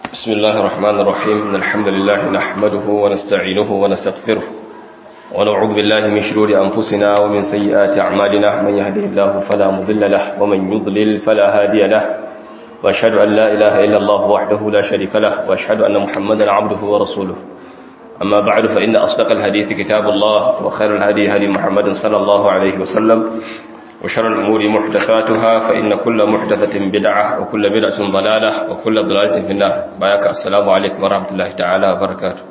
بسم الله الرحمن الرحيم إن الحمد لله نحمده ونستعينه ونستغفره ونعوذ بالله من شرور أنفسنا ومن سيئات أعمالنا من يهده الله فلا مضل له ومن يضلل فلا هادي له وأشهد أن لا إله إلا الله وحده لا شريك له وأشهد أن محمدا عبده ورسوله أما بعد فإن أصدق الحديث كتاب الله وخير الهدي هدي محمد صلى الله عليه وسلم وشر الأمور محدثاتها فإن كل محدثة بدعة وكل بدعة ضلالة وكل ضلالة في النار بايك السلام عليكم ورحمة الله تعالى وبركاته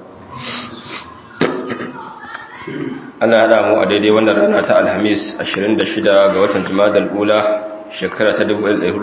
ana hada mu a daidai wannan rana ta alhamis 26 ga watan jumadal ula shekara ta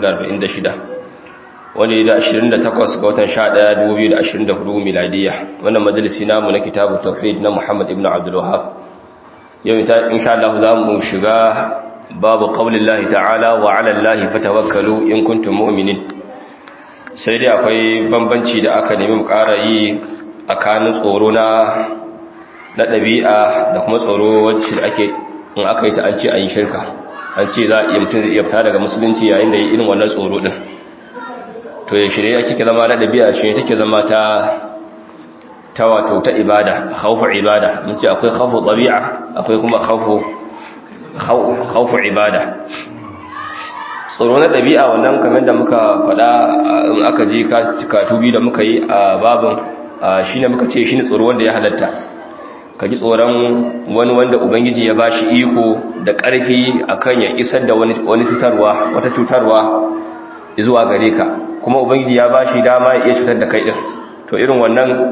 1446 wani da 28 ga watan 11 2024 miladiya wannan majalisi namu na kitabu tauhid na muhammad ibn abdul wahab yau insha Allah za mu shiga babu qaulin lahi ta'ala wa 'ala allahi fatawakkalu in kuntum mu'minin sai dai akwai bambanci da aka nemi mu ƙara yi tsakanin tsoro na na ɗabi'a da kuma tsoro wacce ake in aka yi ta an ce an yi shirka an ce za a iya mutum zai iya fita daga musulunci yayin da yi irin wannan tsoro ɗin to ya shirya ya kike zama na ɗabi'a shi ne take zama ta ta wato ta ibada haufu ibada mun ce akwai haufu ɗabi'a akwai kuma haufu haufu ibada tsoro na ɗabi'a wannan kamar da muka faɗa in aka ji katubi da muka yi a babin shi ne muka ce shi ne tsoro wanda ya halatta ka ji tsoron wani wanda ubangiji ya bashi iko da ƙarfi akan ya isar da wani cutarwa wata cutarwa zuwa gare ka kuma ubangiji ya bashi dama ya iya cutar da kai din to irin wannan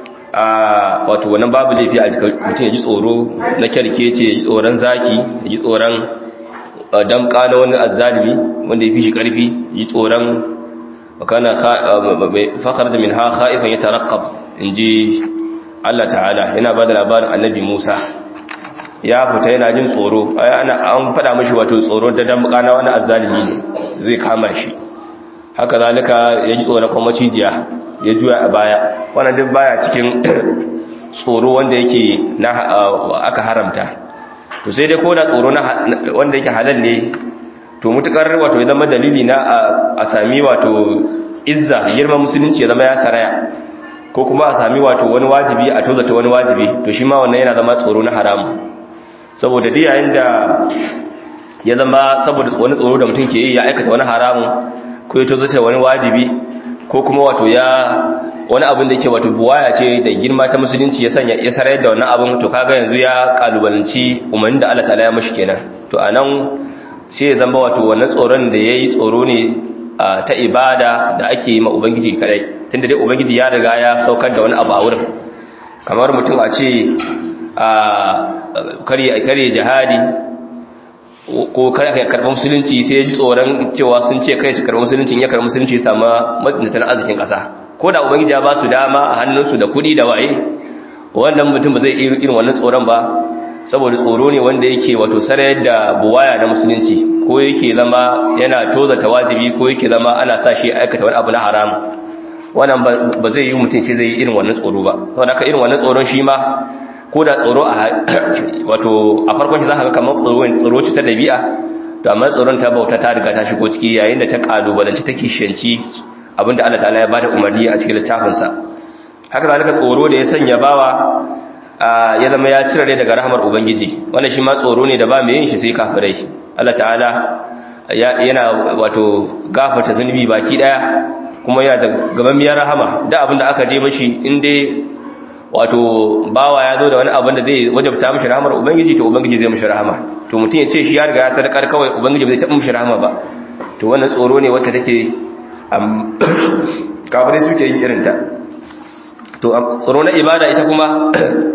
a wato wannan babu laifi a mutum ya ji tsoro na kyarkece ya ji tsoron zaki ya ji tsoron damka na wani azzalimi wanda ya fi shi ƙarfi ya ji tsoron wakana fakar da min ha ha'ifan ya tarakkab in ji Allah ta'ala yana ba da labarin annabi Musa ya fita yana jin tsoro an faɗa mashi wato tsoro da damka na wani azzalimi ne zai kama shi haka zalika ya ji tsoron kuma cijiya ya juya a baya wannan duk baya cikin tsoro wanda yake na aka haramta to sai dai ko da tsoro na wanda yake halal ne to mutukar wato ya zama dalili na a sami wato izza girman musulunci ya zama ya saraya ko kuma a sami wato wani wajibi a tozata wani wajibi to shi ma wannan yana zama tsoro na haramu saboda duk yayin da ya zama saboda wani tsoro da mutum ke yi ya aikata wani haramu ko ya tozata wani wajibi ko kuma wato ya wani abin da yake wato buwaya ce da girma ta musulunci ya sanya ya sarayar da wannan abin to kaga yanzu ya kalubalanci umarnin da Allah ta'ala ya mashi kenan to anan sai ya zama wato wannan tsoron da yayi tsoro ne ta ibada da ake yi ma ubangiji kadai tunda dai ubangiji ya riga ya saukar da wani abu a wurin kamar mutum a ce a kare kare jihadi ko kai ka karɓar musulunci sai ya ji tsoron cewa sun ce kai su karɓar musulunci ya karɓar musulunci sama matsintan arzikin ƙasa ko da ubangiji ya ba su dama a hannunsu da kuɗi da waye wannan mutum ba zai irin wannan tsoron ba saboda tsoro ne wanda yake wato sarayar da buwaya na musulunci ko yake zama yana tozata wajibi ko yake zama ana sa shi aikata wani abu na haram wannan ba zai yi mutum ce zai yi irin wannan tsoro ba saboda haka irin wannan tsoron shi ma ko da tsoro a wato a farkon shi za ka ga kamar tsoro ce ta dabi'a to amma tsoron ta bauta ta riga ta shigo ciki yayin da ta kalubalanci ta kishiyanci abinda Allah ta'ala ya bada umarni a cikin littafinsa haka zalika tsoro da ya sanya bawa ya zama ya cire daga rahmar ubangiji wannan shi ma tsoro ne da ba mai yin shi sai kafirai Allah ta'ala yana wato gafarta zunubi baki daya kuma yana da gamammiyar rahama da abinda aka je mashi in dai wato bawa ya zo da wani abin da zai wajabta mishi rahamar ubangiji to ubangiji zai mishi rahama to mutum ya ce shi ya riga ya sadakar kawai ubangiji bai taɓa mishi rahama ba to wannan tsoro ne wacce take kafirai suke yin irinta to tsoro na ibada ita kuma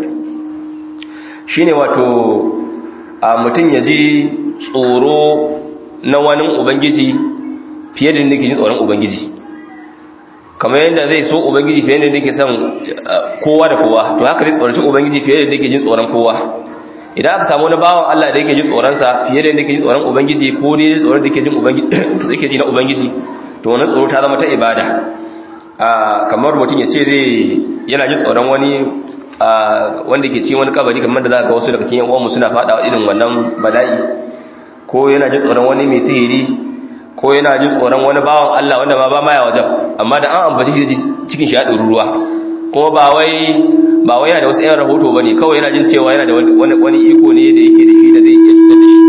shine wato mutum ya ji tsoro na wani ubangiji fiye da nake jin tsoron ubangiji kamar yadda zai so ubangiji fiye da nake son kowa da kowa to haka zai tsoraci ubangiji fiye da nake jin tsoron kowa idan aka samu wani bawan Allah da yake jin tsoronsa fiye da yake jin tsoron ubangiji ko dai tsoron da yake jin ubangiji da yake ji na ubangiji to wannan tsoro ta zama ta ibada kamar mutum ya ce zai yana jin tsoron wani wanda ke cikin wani kabari kamar da za ka wasu daga cikin uwanmu suna fada irin wannan bala'i ko yana jin tsoron wani mai sihiri ko yana jin tsoron wani bawan Allah wanda ma ba ma ya wajen amma da an ambaci shi cikin shi ya ɗori ruwa kuma ba wai ba wai yana da wasu 'yan rahoto ba ne kawai yana jin cewa yana da wani iko ne da yake da shi da zai iya cutar da shi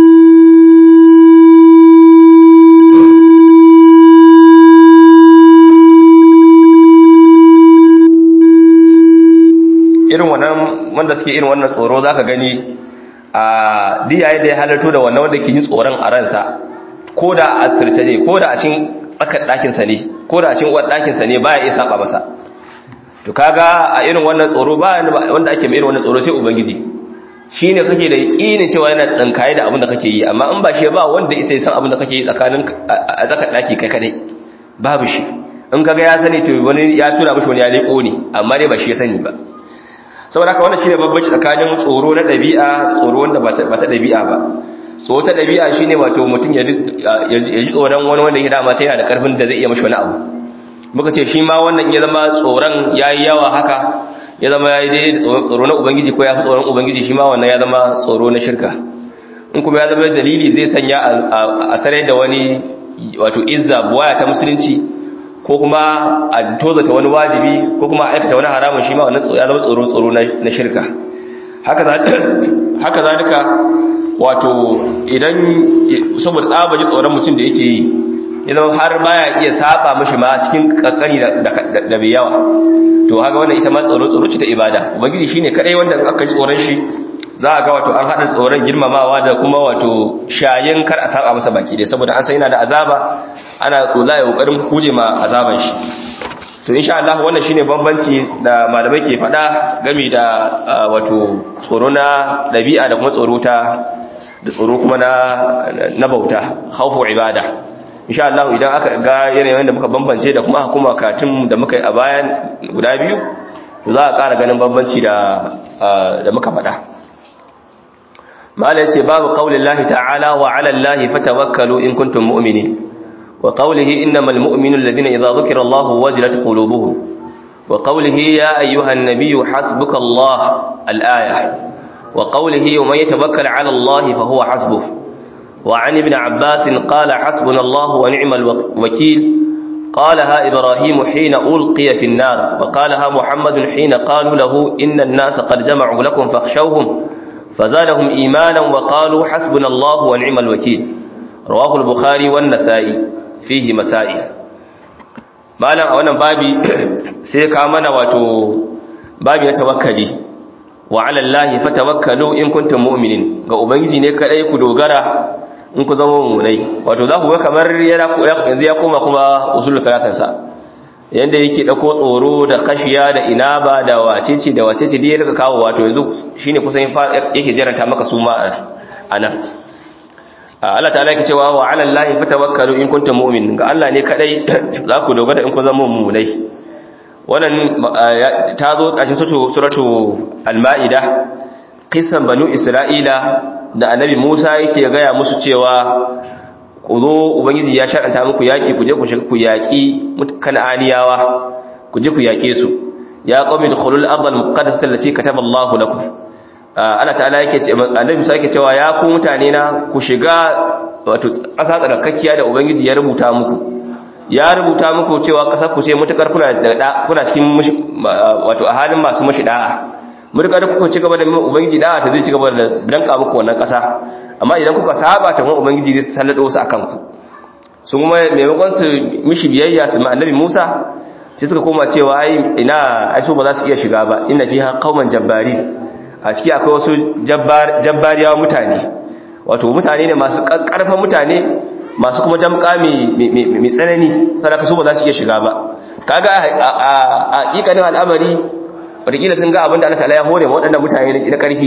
irin wannan wanda suke irin wannan tsoro za ka gani a diyaye da ya halarto da wannan wanda ke yin tsoron a ransa ko da a asirce ne ko da a cin tsakar ɗakinsa ne ko da a cin uwar ɗakinsa ne baya iya saba masa to kaga a irin wannan tsoro ba wanda ake mai irin wannan tsoro sai ubangiji shi ne kake da yaƙinin cewa yana tsankaye da abin da kake yi amma in ba shi ba wanda isa san abin da kake yi tsakanin a tsakar ɗaki kai kadai babu shi in kaga ya sani to wani ya tura mishi wani ya leƙo ne amma dai ba shi ya sani ba saboda haka wannan shine babbaci tsakanin tsoro na dabi'a tsoro wanda ba ta dabi'a ba tsoro ta dabi'a shine wato mutum ya ji tsoron wani wanda ya dama sai yana da karfin da zai iya mashi wani abu muka ce shi ma wannan ya zama tsoron yayi yawa haka ya zama yayi dai tsoro na ubangiji ko ya fi tsoron ubangiji shi ma wannan ya zama tsoro na shirka in kuma ya zama dalili zai sanya a sarai da wani wato izza buwaya ta musulunci ko kuma a tozata wani wajibi ko kuma aikata wani haramun shi ma wannan ya zama tsoro tsoro na shirka haka zalika wato idan saboda tsabaji tsoron mutum da yake yi ya zama har baya iya saba mashi ma cikin kankani da bai yawa to haka wannan ita ma tsoro tsoro ce ta ibada ubangiji shine kadai wanda aka ji tsoron shi za a ga wato an haɗa tsoron girmamawa da kuma wato shayin kar a saba masa baki dai saboda an san yana da azaba ana kula ya kokarin kuje ma azaban shi to insha Allah wannan shine bambanci da malamai ke faɗa game da wato tsoro na dabi'a da kuma tsoro ta da tsoro kuma na na bauta khawfu ibada insha Allah idan aka ga yanayin da muka bambance da kuma hukuma katun da muka yi a bayan guda biyu to za a ƙara ganin bambanci da da muka faɗa malai ce babu qaulillahi ta'ala wa 'ala allahi fatawakkalu in kuntum mu'minin وقوله إنما المؤمن الذين إذا ذكر الله وجلت قلوبهم وقوله يا أيها النبي حسبك الله الآية وقوله ومن يتوكل على الله فهو حسبه وعن ابن عباس قال حسبنا الله ونعم الوكيل قالها إبراهيم حين ألقي في النار وقالها محمد حين قالوا له إن الناس قد جمعوا لكم فاخشوهم فزادهم إيمانا وقالوا حسبنا الله ونعم الوكيل رواه البخاري والنسائي fihi masa'i malam a wannan babi sai ka mana wato babi na tawakkali wa 'ala Allahi fatawakkalu in kuntum mu'minin ga ubangiji ne kadai ku dogara in ku zama mu'minai wato za ku ga kamar yana yanzu ya koma kuma usul salatin sa yanda yake dauko tsoro da kashiya da inaba da wacece da wacece dai ya rika kawo wato yanzu shine kusan yake jaranta maka su ma anan Allah ta'ala yake cewa wa 'ala Allahi fatawakkalu in kuntum mu'minin ga Allah ne kadai za ku dogara in kun zama mu'minai wannan ta zo ƙarshen suratu al-ma'ida qissan banu isra'ila da annabi Musa yake gaya musu cewa ku zo ubangiji ya sharanta muku yaki ku je ku shiga ku yaki kan'aniyawa ku je ku yake su ya qawmi dukhulul ardh al-muqaddasata allati kataba Allahu lakum Allah ta'ala yake ce annabi Musa yake cewa ya ku mutane na ku shiga wato ƙasa tsarkakkiya da ubangiji ya rubuta muku ya rubuta muku cewa ƙasar ku ce mutakar kuna da kuna cikin wato a halin masu mashi da'a mutakar kuka ci gaba da ubangiji da'a ta zai ci gaba da danka muku wannan ƙasa amma idan kuka saba ta kuma ubangiji zai sallado su akan ku sun kuma maimakon su mishi biyayya su ma annabi Musa sai suka koma cewa ai ina ai su ba za su iya shiga ba inna fiha qauman jabbarin a ciki akwai wasu jabbariyawa mutane wato mutane ne masu ƙarfan mutane masu kuma damƙa mai tsanani sadaka su ba za su iya shiga ba kaga a ƙiƙanin al'amari wataƙila sun ga abin da Allah ta'ala ya hore waɗannan mutane na ƙarfi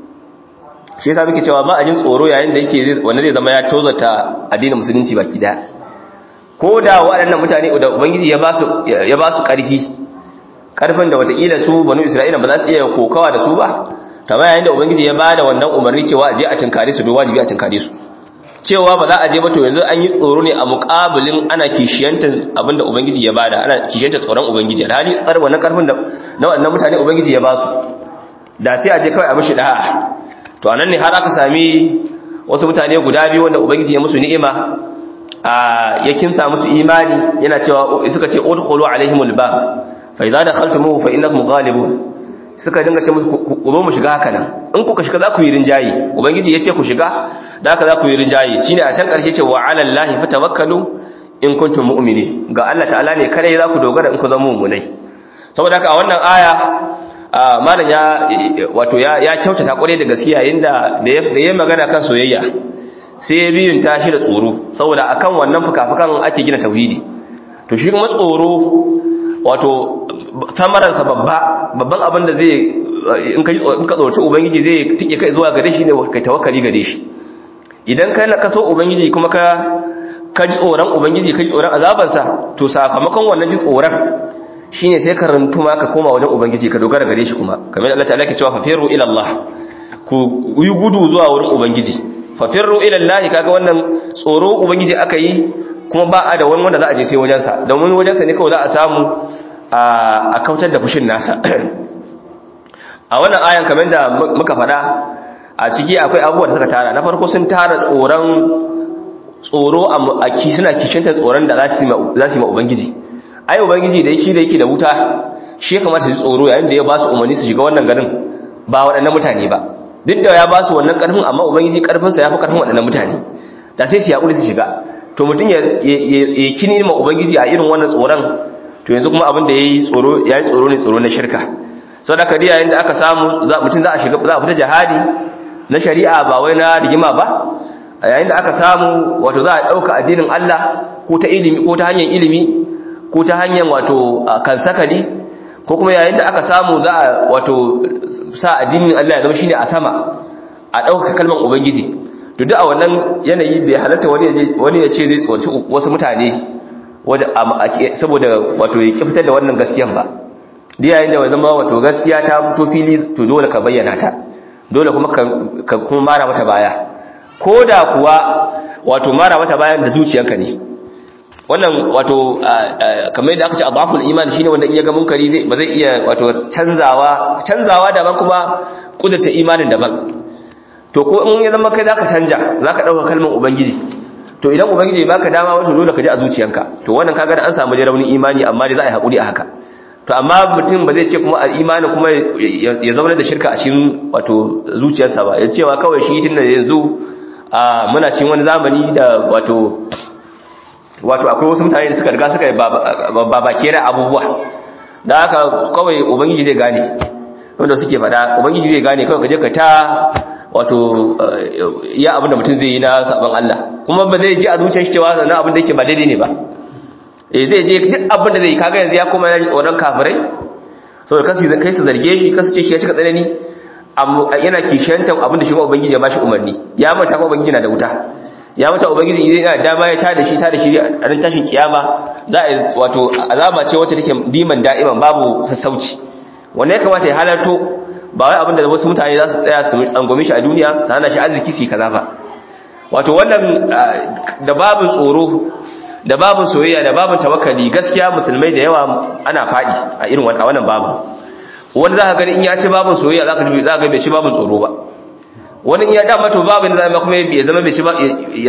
shi yasa muke cewa ba a jin tsoro yayin da yake wanda zai zama ya tozata addinin musulunci baki ɗaya ko da waɗannan mutane da ubangiji ya ba su ƙarfi ƙarfin da wataƙila su banu isra'ila ba za su iya kokawa da su ba kama yayin da ubangiji ya bada wannan umarni cewa aje a tinkare su don wajibi a tinkare su cewa ba za a je ba to yanzu an yi tsoro ne a muƙabilin ana kishiyantar abinda ubangiji ya bada ana kishiyantar tsoron ubangiji alhali tsar wannan karfin da na wannan mutane ubangiji ya ba su da sai a je kawai a mishi da'a to anan ne har aka sami wasu mutane guda biyu wanda ubangiji ya musu ni'ima a ya kinsa musu imani yana cewa suka ce udkhulu alaihimul bab fa idza dakhaltumuhu fa innakum ghalibun suka dinga ce musu ku zo mu shiga haka nan in kuka shiga za ku yi rinjayi ubangiji ya ce ku shiga da haka za ku yi rinjayi shine a can karshe ce wa ala allahi fatawakkalu in kuntum mu'minin ga Allah ta'ala ne kare za ku dogara in ku zama mu'minai saboda haka a wannan aya malam ya wato ya ya kyautata kware da gaskiya inda da ya magana kan soyayya sai ya biyun ta shi da tsoro saboda akan wannan fukafukan ake gina tauhidi to shi kuma tsoro wato tamaransa babba babban abin da zai in ka in ka tsorci ubangiji zai tike kai zuwa gare shi ne kai tawakkali gare shi idan kai ka so ubangiji kuma ka ka ji tsoron ubangiji ka ji tsoron azabansa to sakamakon wannan ji tsoron shine sai ka rantuma ka koma wajen ubangiji ka dogara gare shi kuma kamar Allah ta'ala ke cewa fafiru ila Allah ku yi gudu zuwa wurin ubangiji fafiru ila Allah kaga wannan tsoro ubangiji aka yi kuma ba a da wani wanda za a je sai wajensa domin wajensa ne kawai za a samu a kautar da fushin nasa a wannan ayan kamar da muka faɗa a ciki akwai abubuwa da suka tara na farko sun tara tsoron tsoro a ki suna kishinta tsoron da za su yi ma ubangiji ai ubangiji da yake da yake da wuta shi ya kamata su tsoro yayin da ya ba su umarni su shiga wannan garin ba waɗannan mutane ba duk da ya ba su wannan ƙarfin amma ubangiji ƙarfinsa ya fi ƙarfin waɗannan mutane da sai su yaƙuri su shiga to mutum ya kini ma ubangiji a irin wannan tsoron to yanzu kuma abin da ya yi tsoro ya yi tsoro ne tsoro na shirka sau da kadi yayin da aka samu mutum za a shiga za a fita jihadi na shari'a ba wai na rigima ba yayin da aka samu wato za a ɗauka addinin Allah ko ta ilimi ko ta hanyar ilimi ko ta hanyar wato kansakali ko kuma yayin da aka samu za a wato sa addinin Allah ya zama shine a sama a ɗauka kalmar ubangiji to duk a wannan yanayi bai halatta wani ya ce zai tsorci wasu mutane saboda wato ya fitar da wannan gaskiyan ba da yayin da zama wato gaskiya ta fito fili to dole ka bayyana ta dole kuma ka kuma mara mata baya ko da kuwa wato mara mata bayan da zuciyanka ne wannan wato kamar yadda aka ce adaful iman shine wanda in ya ga munkari zai ba zai iya wato canzawa canzawa daban kuma kudurta imanin daban to ko in ya zama kai zaka canja zaka dauka kalmar ubangiji to idan ubangiji baka dama wato dole ka ji a zuciyanka to wannan kaga da an samu raunin imani amma dai za a yi hakuri a haka to amma mutum ba zai ce kuma imani kuma ya zama da shirka a cikin wato zuciyarsa ba ya cewa kawai shi tunda yanzu muna cikin wani zamani da wato wato akwai wasu mutane da suka riga suka yi babakera abubuwa da haka kawai ubangiji zai gane wanda suke fada ubangiji zai gane kawai kaje ka ta wato ya abin da mutum zai yi na sabon Allah kuma ba zai ji a zuciyar shi cewa sannan abin da yake ba daidai ne ba eh zai je duk abin da zai kaga yanzu ya koma yana tsoron kafirai saboda kasu kai su zarge shi kasu ce shi ya cika tsanani yana kishantan abin da shi ubangiji ya bashi umarni ya manta ko ubangiji na da wuta ya mata ubangiji idan yana dama ya tada shi tada shi a ran tashin kiyama za a wato azaba ce wacce take diman da'iman babu sassauci wanda ya kamata ya halarto ba wai abin da wasu mutane za su tsaya su tsangwame shi a duniya su hana shi arziki su kaza ba wato wannan da babin tsoro da babin soyayya da babin tawakkali gaskiya musulmai da yawa ana faɗi a irin wannan babin wanda za ka gani in ya ci babin soyayya za ka ga bai ci babin tsoro ba wani in ya dama to babin da zama kuma ya zama bai ci ba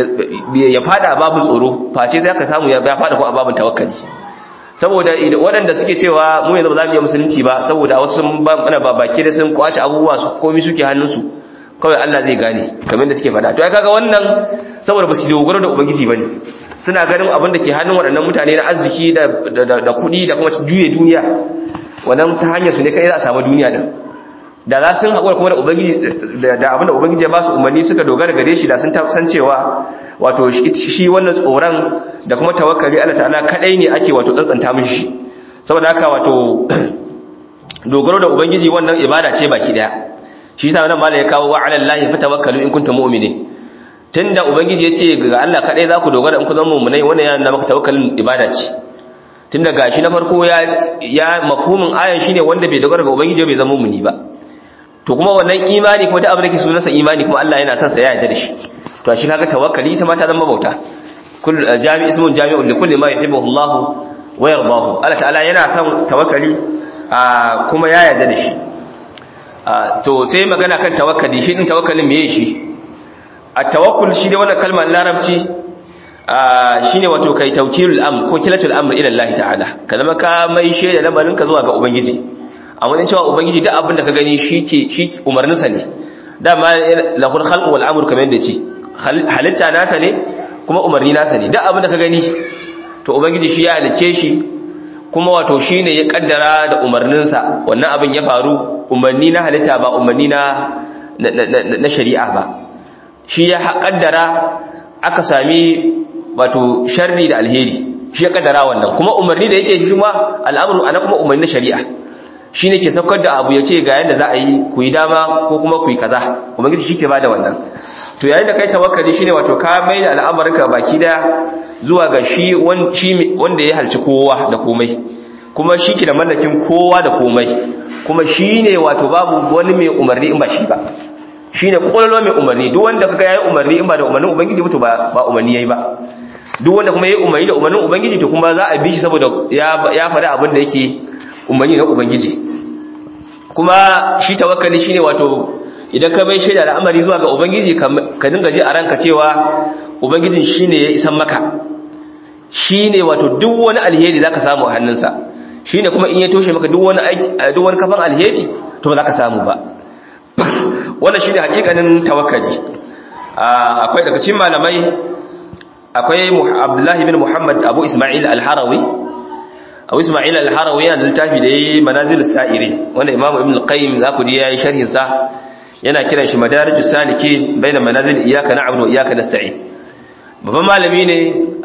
ya fada babin tsoro face sai ka samu ya fada ko a babin tawakkali saboda waɗanda suke cewa mu yanzu ba za mu yi musulunci ba saboda wasu sun ba mana ba baki da sun kwace abubuwa su komai suke hannunsu kawai Allah zai gane kamar da suke faɗa to ai kaga wannan saboda ba su dogaro da ubangiji bane suna ganin abin da ke hannun waɗannan mutane na arziki da da kuɗi da kuma juye duniya wannan ta hanyar su ne kai za a samu duniya din da za sun haƙura kuma da ubangiji da abin da ubangiji ya ba su umarni suka dogara gare shi da sun san cewa wato shi wannan tsoron da kuma tawakkali Allah ta'ala kadai ne ake wato tsantsanta mishi saboda haka wato dogaro da ubangiji wannan ibada ce baki daya shi yasa wannan malai ya kawo wa 'ala Allahi fatawakkalu in kuntum mu'minin tunda ubangiji yace ga Allah kadai za ku dogara in ku zama mu'minai wannan yana da maka tawakkalin ibada ce tunda gashi na farko ya ya mafhumin ayan shine wanda bai dogara ga ubangiji bai zama mu'mini ba to kuma wannan imani kuma da abin da ke sunansa imani kuma Allah yana son sa ya yarda da shi to shi kaga tawakkali ita ma ta zama bauta kullu jami ismun jami'un li kulli ma yuhibbu Allah wa yardahu Allah ta'ala yana son tawakkali kuma ya yarda da shi to sai magana kan tawakkali shi din tawakkalin meye shi at-tawakkul shi da wannan kalmar larabci shine wato kai tawkilul amr ko kilatul amr ila Allah ta'ala ka zama ka mai shaida lamarin ka zuwa ga ubangiji a wajen cewa ubangiji duk abin da ka gani shi ke shi umarnin sa ne dama lahul khalq wal amr kamar yadda ce halitta nasa ne kuma umarni nasa ne duk abin da ka gani to ubangiji shi ya halice shi kuma wato shine ya kaddara da umarnin sa wannan abin ya faru umarni na halitta ba umarni na na shari'a ba shi ya kaddara aka sami wato sharri da alheri shi ya kaddara wannan kuma umarni da yake shi ma al'amru ana kuma umarni na shari'a shi ne ke saukar da abu ya ce ga yadda za a yi ku yi dama ko kuma ku yi kaza ubangiji shi ke ba da wannan to yayin da kai tawakkali shine wato ka mai da al'amarinka baki daya zuwa ga shi wanda ya halci kowa da komai kuma shi ke da mallakin kowa da komai kuma shi ne wato babu wani mai umarni in ba shi ba shi ne ƙwaƙwalwa mai umarni duk wanda kaga ya yi umarni in ba da umarnin ubangiji mutu ba umarni ya yi ba duk wanda kuma ya yi umarni da umarnin ubangiji to kuma za a bi shi saboda ya faɗi abin da yake umarni na ubangiji kuma shi tawakkali shine wato idan ka bai shaida al'amari zuwa ga ubangiji ka dinga ji a ranka cewa ubangijin shine ya isan maka shine wato duk wani alheri zaka samu a hannunsa shine kuma in ya toshe maka duk wani duk wani kafan alheri to ba za ka samu ba wannan shine hakikanin tawakkali akwai daga cikin malamai akwai Abdullahi bin Muhammad Abu Isma'il Al-Harawi Abu Isma'il Al-Harawi yana da littafi da yayi Manazil Sa'iri wanda Imam Ibn Al-Qayyim za ku ji yayi sharhin sa yana kiran shi Madarijus Salikin baina manazil iyyaka na'budu wa iyyaka nasta'in babban malami ne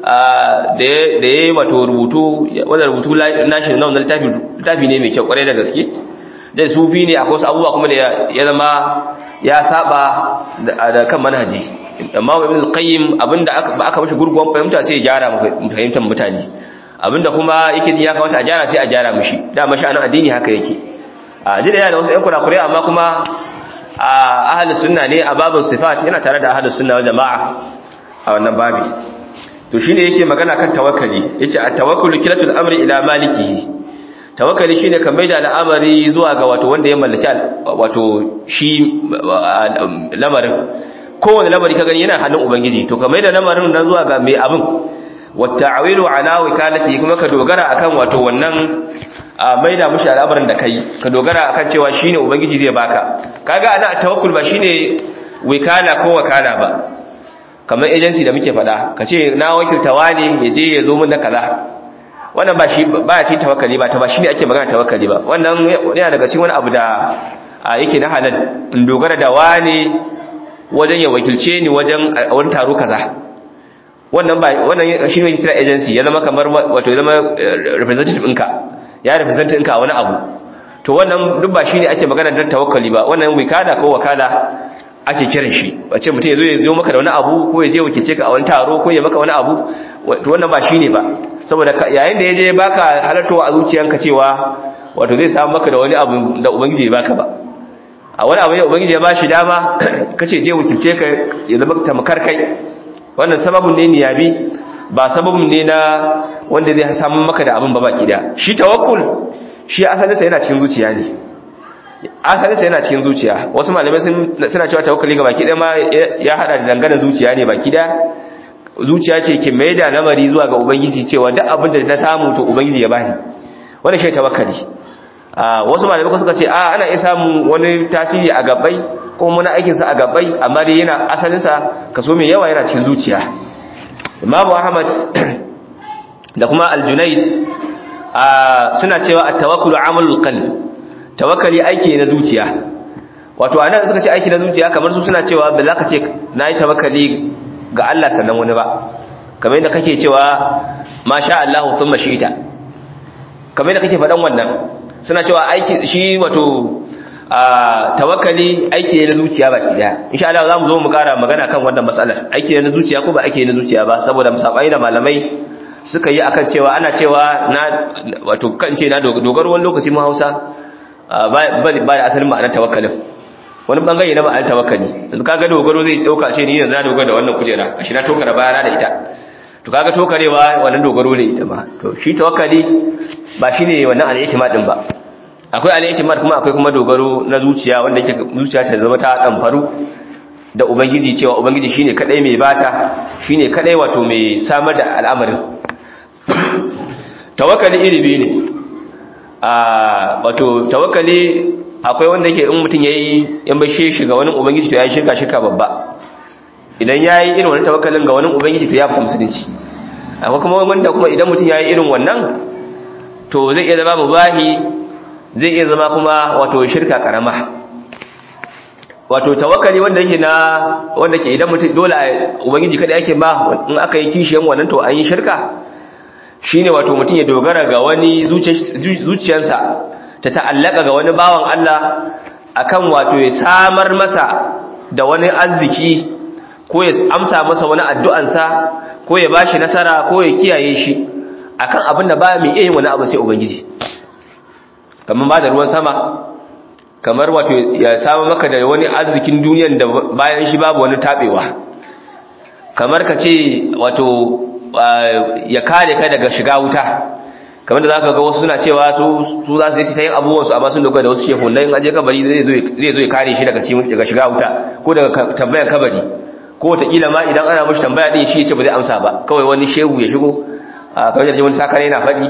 da yayi wato rubutu wanda rubutu nashi na wannan littafi littafi ne mai kyau kwarai da gaske da sufi ne akwai wasu abubuwa kuma da ya zama ya saba da kan manhaji amma ibn al-qayyim abinda aka aka mishi gurguwan fahimta sai ya gyara fahimtar mutane abinda kuma yake ji ya kamata a gyara sai a gyara mishi da mashi anan addini haka yake a jira yana da wasu ƴan kurakurai amma kuma a ahlus sunna ne a babin sifat yana tare da ahlus sunna wal jama'a a wannan babi to shine yake magana kan tawakkali yace at-tawakkulu kilatul amri ila malikihi tawakkali shine ka maida al'amari zuwa ga wato wanda ya mallaki wato shi lamarin kowane lamari ka gani yana hannun ubangiji to ka maida lamarin nan zuwa ga mai abin wata'awilu ala wikalati kuma ka dogara akan wato wannan maida mushi al'amarin da kai ka dogara akan cewa shine ubangiji zai baka kaga ana tawakkul ba shine wikala ko wakala ba kamar agency da muke faɗa ka ce na wakilta wani ya je ya zo mun da kaza wannan ba shi ba shi tawakkali ba ta ba shine ake magana tawakkali ba wannan yana daga cikin wani abu da yake na halal in dogara da wani wajen ya wakilce ni wajen wani taro kaza wannan ba wannan shine yake kira agency ya zama kamar wato ya zama representative ɗinka ya represent ɗinka a wani abu to wannan duk ba shine ake magana dan tawakkali ba wannan wikala ko wakala ake kiran shi wace mutum ya zo ya zo maka da wani abu ko ya je wakilce ka a wani taro ko ya maka wani abu to wannan ba shine ba saboda yayin da ya je baka halartowa a zuciyanka cewa wato zai samu maka da wani abu da ubangiji ya baka ba a wani abu da ubangiji ya ba shi dama kace je wakilce ka ya zama tamkar kai wannan sababin ne niyabi ba sababin ne na wanda zai samu maka da abin ba baki da shi tawakkul shi asalinsa yana cikin zuciya ne asalinsa yana cikin zuciya wasu malamai suna cewa tawakkali ga baki ɗaya ma ya hada da dangane zuciya ne baki ɗaya zuciya ce ke mai da lamari zuwa ga ubangiji cewa duk abin da na samu to ubangiji ya bani wannan shi tawakkali wasu malamai kuma suka ce a ana iya samun wani tasiri a gabai ko muna aikin sa a gabai amma dai yana asalin sa kaso mai yawa yana cikin zuciya Imam Ahmad da kuma Al-Junayd suna cewa at-tawakkulu amalul qalb tawakkali aiki na zuciya wato anan suka ce aiki na zuciya kamar su suna cewa ba za ka ce nayi tawakkali ga Allah sannan wani ba kamar yadda kake cewa masha Allah thumma shi'ta kamar yadda kake faɗan wannan suna cewa aiki shi wato tawakkali aiki ne na zuciya baki daya insha Allah zamu zo mu kara magana kan wannan matsalar aiki ne na zuciya ko ba aiki ne na zuciya ba saboda musabai da malamai suka yi akan cewa ana cewa na wato kan ce na dogaro wani lokaci mu Hausa ba ba da asalin ma'anar tawakkalin wani bangare na ma'anar tawakkali yanzu kaga dogaro zai dauka ce ni yanzu na dogara da wannan kujera ashi na tokara bayana da ita to kaga tokarewa wannan dogaro ne ita ba to shi tawakkali ba shine wannan al-i'timad din ba akwai al-i'timad kuma akwai kuma dogaro na zuciya wanda yake zuciya ta zama ta dan faru da ubangiji cewa ubangiji shine kadai mai bata shine kadai wato mai samar da al'amarin tawakkali iri biyu ne a wato tawakkali akwai wanda yake in mutum yayi in bashe shi ga wani ubangiji to ya shirka shirka babba idan yayi irin wannan tawakkalin ga wani ubangiji to ya fita musulunci akwai kuma wanda kuma idan mutum yayi irin wannan to zai iya zama mubahi zai iya zama kuma wato shirka karama wato tawakkali wanda yake na wanda ke idan mutum dole ubangiji kada yake ba in aka yi kishiyan wannan to an yi shirka shine wato mutum ya dogara ga wani zuciyarsa ta ta'allaka ga wani bawan Allah akan wato ya samar masa da wani arziki ko ya amsa masa wani addu'ansa ko ya bashi nasara ko ya kiyaye shi akan abin da ba mai iya yin wani abu sai ubangiji kamar ba da ruwan sama kamar wato ya samu maka da wani arzikin duniyan da bayan shi babu wani tabewa kamar ka ce wato ya kare ka daga shiga wuta kamar da zaka ga wasu suna cewa su su za su yi yin abubuwansu amma sun dogara da wasu shehu nan aje kabari zai zo zai zo ya kare shi daga cikin daga shiga wuta ko daga tambayar kabari ko wataƙila ma idan ana mashi tambaya din shi ya ce ba zai amsa ba kawai wani shehu ya shigo kamar da wani sakare yana faɗi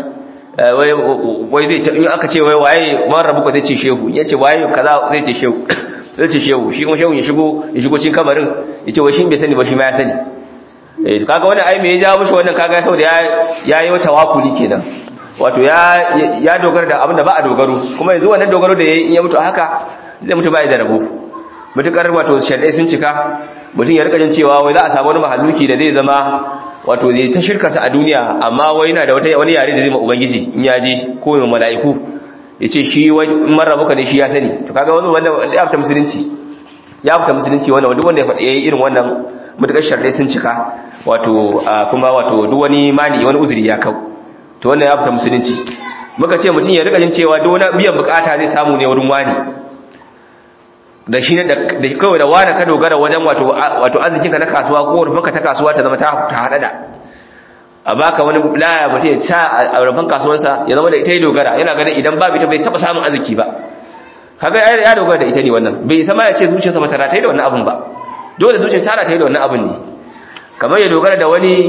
wai zai in aka ce wai waye man rabu ko zai ce shehu ya ce waye kaza zai ce shehu zai ce shehu shi kuma shehu ya shigo ya shigo cikin kamarin ya ce wai shi bai sani ba shi ma ya sani eh kaga wani ai me ya jawo mishi wannan kaga saboda ya ya yi wata wakuli kenan wato ya ya dogara da abin da ba a dogaro kuma yanzu wannan dogaro da yayi in ya mutu haka zai mutu bai da rabo mutukar wato shaddai sun cika mutum ya rika jin cewa wai za a samu wani mahalluki da zai zama wato zai ta shirka sa a duniya amma wai yana da wata wani yare da zai ma ubangiji in ya je ko mai mala'iku ya ce shi wai in marar muka ne shi ya sani to kaga wani wanda ya fita musulunci ya fita musulunci wannan duk wanda ya faɗi irin wannan mutukar sharɗai sun cika wato kuma wato duk wani mani wani uzuri ya kau to wannan ya fita musulunci muka ce mutum ya rika jin cewa duk wani biyan bukata zai samu ne wurin wani da shi da kawai da wani ka dogara wajen wato wato arzikinka na kasuwa ko rufinka ta kasuwa ta zama ta hada da a baka wani laya mutum ya sa a rufin kasuwarsa ya zama da ita ya dogara yana ganin idan babu ita bai taba samun arziki ba kaga ya dogara da ita ne wannan bai isa ma ya ce zuciyarsa ba ta rataye da wannan abun ba dole zuciyar ta rataye da wannan abun ne kamar ya dogara da wani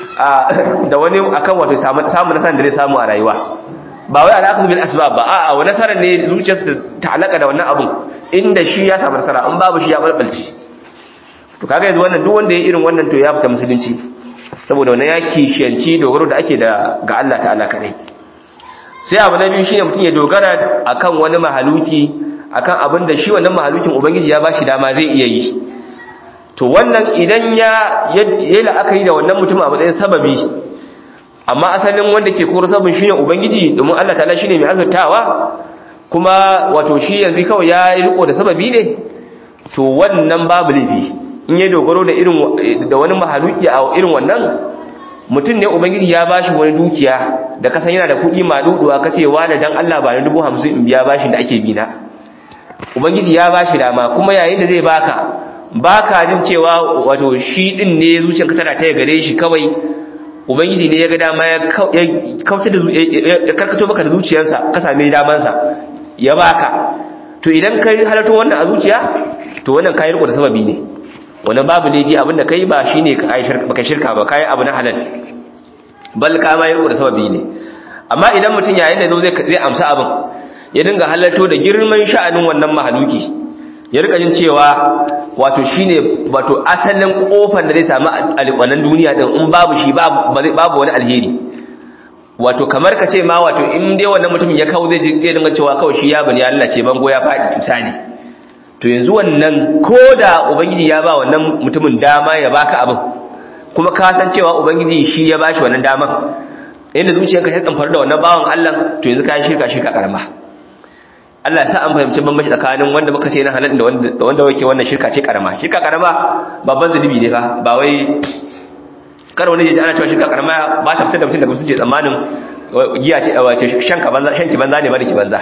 da wani akan wato samu nasarar da zai samu a rayuwa ba wai alaƙa bil asbab ba a'a wa nasarar ne zuciyarsa ta alaka da wannan abun inda shi ya samu nasara an babu shi ya balbalce to kaga yanzu wannan duk wanda ya irin wannan to ya fita musulunci saboda wannan ya kishiyanci dogaro da ake da ga Allah ta'ala kadai sai abu na biyu shine mutum ya dogara akan wani mahaluki akan abin da shi wannan mahalukin ubangiji ya bashi dama zai iya yi to wannan idan ya yi la'akari da wannan mutum a matsayin sababi amma asalin wanda ke koro sabon shine ubangiji domin Allah ta'ala shine mai azurtawa kuma wato shi yanzu kawai ya yi riko da sababi ne to wannan babu laifi in ya dogaro da irin da wani mahaluki a irin wannan mutum ne ubangiji ya bashi wani dukiya da kasan yana da kuɗi maduduwa kace wani dan Allah ba ni dubu hamsin in biya bashin da ake bi na ubangiji ya bashi dama kuma yayin da zai baka baka jin cewa wato shi din ne zuciyarka tana taya gare shi kawai ubangiji ne ya ga dama ya kautar da ya karkato maka da zuciyarsa ka same damansa ya baka to idan kai halarta wannan a zuciya to wannan kayan riko da sababi ne wannan babu laifi abinda kai ba shine baka shirka ba kai abu na halal bal ka ma riko da sababi ne amma idan mutum yayin da zo zai zai amsa abin ya dinga halarto da girman sha'anin wannan mahaluki ya rika jin cewa wato shine wato asalin kofar da zai samu wannan duniya din in babu shi babu wani alheri wato kamar ka ce ma wato in dai wannan mutumin ya kawo zai zai dinga cewa kawai shi ya bani Allah ce bango ya faɗi misali to yanzu wannan koda ubangiji ya ba wannan mutumin dama ya baka abin kuma ka san cewa ubangiji shi ya bashi wannan daman inda zuciyarka ta tsamfar da wannan bawan Allah to yanzu ka shirka shirka karama Allah ya sa an fahimci bambanci tsakanin wanda muka ce na halal da wanda da wanda yake wannan shirka ce karama shirka karama babban zunubi ne fa ba wai kar wani ya ji ana cewa shirka karama ba ta fitar da mutum daga mutunci tsammanin giya ce wace shan ka banza shan ki banza ne ba da ki banza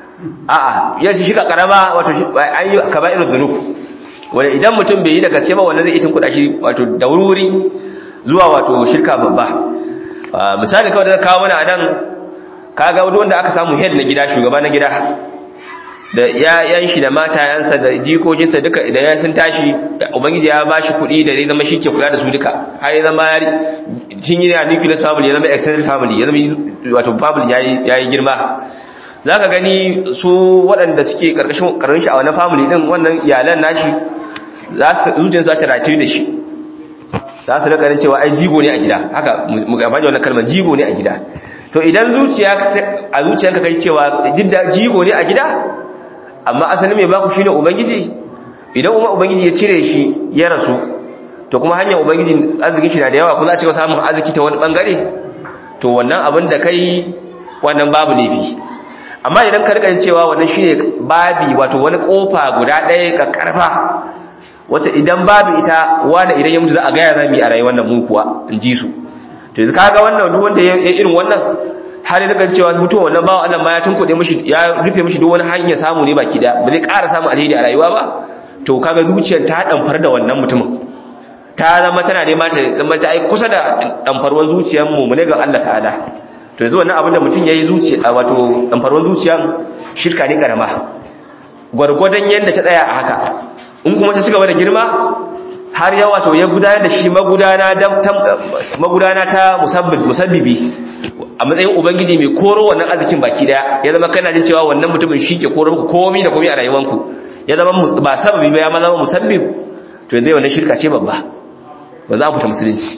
a'a ya ce shirka karama wato an yi kaba'irul dhunub wanda idan mutum bai yi da gaske ba wannan zai itin kuɗa shi wato da wuri zuwa wato shirka babba misali kawai da kawo mana a nan kaga wanda aka samu head na gida shugaba na gida da yayan shi da matayansa da jikokinsa duka da ya sun tashi ubangiji ya ba shi kuɗi da zai zama shi ke kula da su duka har ya zama yari cin yi a nucleus family ya zama extended family ya zama wato family ya yi girma za ka gani su waɗanda suke ƙarƙashin shi a wannan family ɗin wannan iyalan nashi zuciyarsu za ta rataye da shi za su rikarin cewa ai jigo ne a gida haka mu gaba da wannan kalmar jigo ne a gida to idan zuciya a zuciyarka kai cewa jidda jigo ne a gida amma asalin mai baku shine ubangiji idan kuma ubangiji ya cire shi ya rasu to kuma hanyar ubangiji arzikin shi na da yawa kuma za a cika samun arziki ta wani bangare to wannan abin da kai wannan babu laifi amma idan ka rika cewa wannan shine babi wato wani kofa guda ɗaya ka karfa wacce idan babu ita wanda idan ya mutu za a gaya zami a rayuwar nan mu kuwa in ji su to yanzu kaga wannan duk wanda ya irin wannan har ya rika cewa mutuwa wannan bawa Allah ma ya tunkuɗe mishi ya rufe mishi duk wani hanyar samu ne baki da ba zai ƙara samun alheri a rayuwa ba to kaga zuciyar ta damfar da wannan mutumin ta zama tana nema ta zama ta ai kusa da damfarwan zuciyar mu mu ne ga Allah ta'ala to yanzu wannan abin da mutum yayi zuciya wato damfarwan zuciyar shirka ne karama gwargwadon yanda ta tsaya a haka in kuma ta ci gaba da girma har yawa to ya gudanar da shi magudana magudana ta musabbibi a matsayin ubangiji mai koro wannan arzikin baki daya ya zama kana jin cewa wannan mutumin shi ke koro muku komai da komai a rayuwanku ya zama ba sababi ba ya ma zama musabbib to yanzu wannan shirka ce babba ba za mu fita musulunci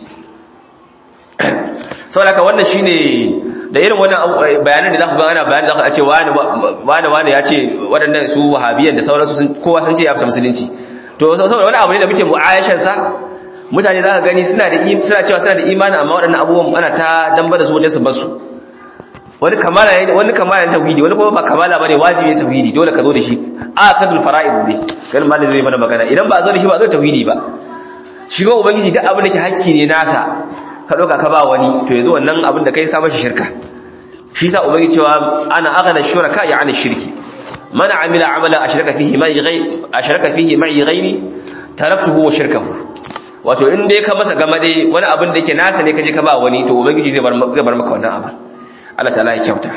saboda haka wannan shine da irin wannan bayanan da za ku ga ana bayani za ku ce wani wani wani ya ce waɗannan su wahabiyan da sauransu kowa sun ce ya fita musulunci to saboda wani abu ne da muke mu'ayashan sa mutane za ka gani suna da suna cewa suna da imani amma waɗannan abubuwan ana ta damba da su wajen su bar su wani kamala ne wani kamala ne tauhidi wani kuma ba kamala bane wajibi ne tauhidi dole ka zo da shi akadul fara'id ne kan malin zai mana magana idan ba zo da shi ba zo tauhidi ba shi ga ubangiji duk abin da ke hakki ne nasa ka ɗauka ka ba wani to yanzu wannan abin da kai ka mashi shirka shi sa ubangiji cewa ana aghna shuraka ya ana shirki man amila amala ashraka fihi ma'i ghayri ashraka fihi ma'i ghayri taraktuhu wa shirkahu wato in dai ka masa gamade wani abin da yake nasa ne kaje ka ba wani to ubangiji zai bar zai bar maka wannan abin Allah ta'ala ya kyauta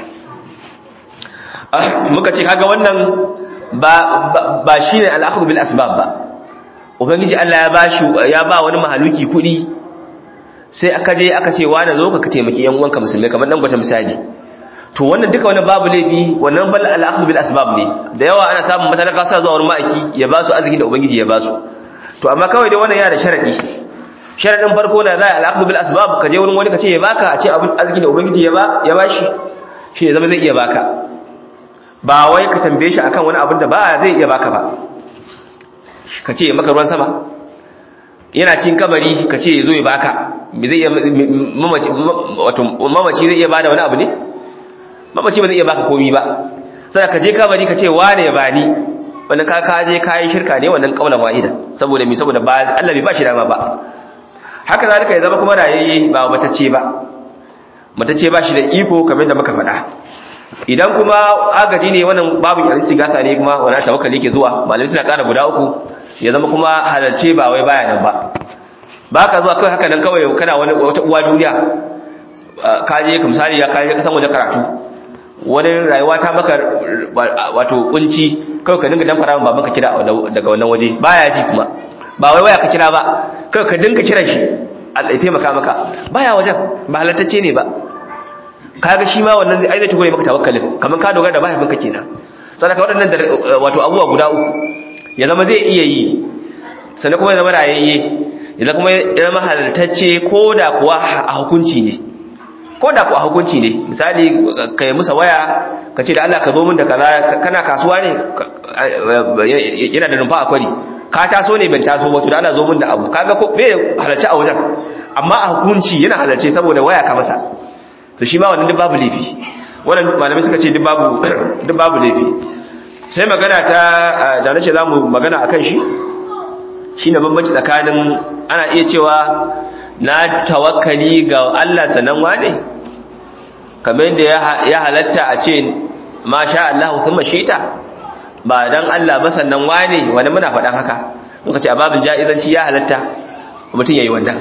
muka ce kaga wannan ba ba shine al-akhdhu bil asbab ba ubangiji Allah ya bashi ya ba wani mahaluki kudi sai aka je aka ce wani zo ka taimaki yan uwanka musulmai kamar dan gwata misali to wannan duka wannan babu laifi wannan bal al-akhdhu bil asbab ne da yawa ana samun matalaka sa zuwa wurin ma'aiki ya ba su arziki da ubangiji ya ba su to amma kawai dai wannan yana da sharadi sharadin farko na zai al-akhdhu bil asbab ka je wurin wani ka ce ya baka a ce abin arziki da ubangiji ya ba ya bashi shi ne zama zai iya baka ba wai ka tambaye shi akan wani abin da ba zai iya baka ba ka ce maka ruwan sama yana cin kabari ka ce zo ya baka zai iya mamaci wato mamaci zai iya bada wani abu ne mamaci ba zai iya baka komi ba sai ka je kabari ka ce wane ya bani wannan ka ka je kai shirka ne wannan kaulan wahida saboda mi saboda ba Allah bai ba shi dama ba haka zalika ya zama kuma rayayye ba matacce ba matacce ba shi da iko kamar da muka faɗa idan kuma agaji ne wannan babu istighatha ne kuma wannan tawakkali ke zuwa malamai suna ƙara guda uku ya zama kuma halarce ba wai baya nan ba ba ka zuwa kawai haka nan kawai kana wani wata uwa duniya ka je ka misali ya kaje ka san waje karatu wani rayuwa ta maka wato kunci kawai ka dinga dan fara baban ka kira daga wannan waje baya ji kuma ba wai waya ka kira ba kawai ka dinga kira shi Allah ya taimaka maka baya wajen ba halattacce ne ba kaga shi ma wannan zai aizata gore maka tawakkalin kamar ka dogara da mahaifinka kenan sadaka waɗannan wato abubuwa guda uku ya zama zai iya yi sannan kuma ya zama rayayye ya zama ya zama halartacce ko da kuwa a hukunci ne ko da kuwa a hukunci ne misali ka yi musa waya ka ce da Allah ka zo min da kaza kana kasuwa ne yana da numfa a kwari ka taso ne ban taso ba to da Allah zo min da abu kaga ko bai halarci a wajen amma a hukunci yana halarce saboda waya ka masa to shi ma wannan duk babu laifi wannan malamai suka ce duk babu duk babu laifi sai magana ta da nace zamu magana akan shi shine bambanci tsakanin ana iya cewa na tawakkali ga Allah sanan wane kamar yadda ya halatta a ce ma sha Allah thumma shita ba dan Allah ba sannan wane wani muna faɗan haka muka ce a babin jaizanci ya halatta mutum yayi wannan